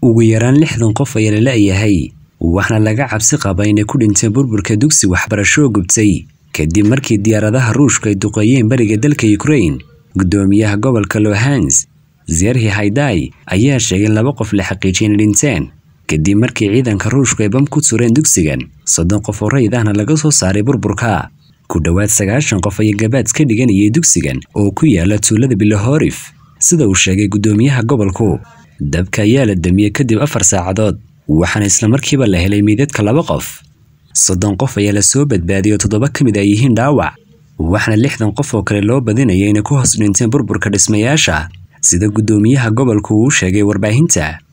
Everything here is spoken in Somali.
ugu yaraan lixdan qof ayaa la la'yahay waxaana laga cabsi qaba inay ku dhinteen burburka dugsi waxbarasho gubtay kadib markii diyaaradaha ruushku ay duqeeyeen bariga dalka ukrain gudoomiyaha gobolka lohans zerhi haydai ayaa sheegay in laba qof la xaqiijiyay inay dhinteen kadib markii ciidanka ruushku ay bam ku tureen dugsigan soddon qof oo rayid ahna laga soo saaray burburka ku dhowaad sagaashan qof ayaa gabaad ka dhiganayay dugsigan oo ku yaala tuulada bilohorif sida uu sheegay gudoomiyaha gobolku dabka ayaa la damiyey kadib afar saacadood waxaana islamarkiiba la helay meydadka laba qof soddon qof ayaa la soo badbaadiyay oo toddoba ka mid ay yihiin dhaawac waxaana lixdan qof oo kale loo badinaya inay ku hoos dhinteen burburka dhismayaasha sida gudoomiyaha gobolku uu sheegay warbaahinta